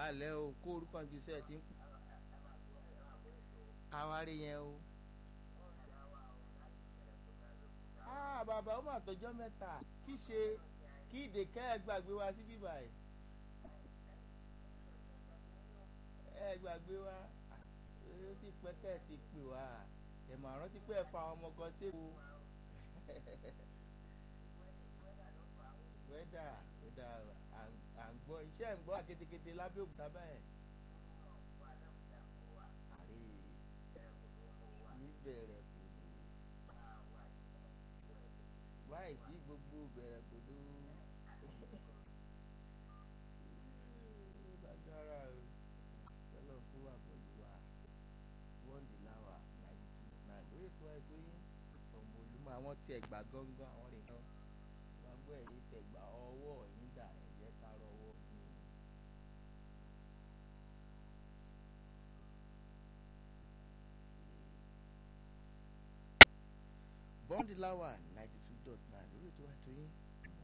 lẹ́ o kó orúkọ ju sẹ́ẹ̀ tí ń pè. àwárí yẹn o. ah bàbá ó mà tọjọ́ mẹ́ta kí ṣe kí ìdèkẹ́ ẹ gbàgbé wa sí bíbá ẹ̀. ẹ gbàgbé wa ó ti pẹ́ kẹ́ ẹ ti pè wá ẹ̀mọ̀ àrántí pé ẹ fa àwọn ọmọ kan séwu. wẹ́dà wẹ́dà à ń gbọ́ iṣẹ́ ń gbọ́ akétékété lábẹ́ òkúta báyẹn. àrí níbẹ̀rẹ̀ kò dé wáyé sí gbogbo bẹ̀rẹ̀ kò dé lágbára o tẹ́lọ̀ fún wa pẹ̀lú wa wọ́ndì láwà ninety two nine lórí ètò àìtó yín ọmọ olúmọ àwọn tí ẹ gbà gángan àwọn nìkan wọn gbọ́ ẹ̀yìn tẹ gbà ọwọ́ yín dà ẹ̀jẹ̀ tààrọ̀ ọwọ́ yín. bọ́ndì láwà ninety two dot nine lórí ètò àìtó yín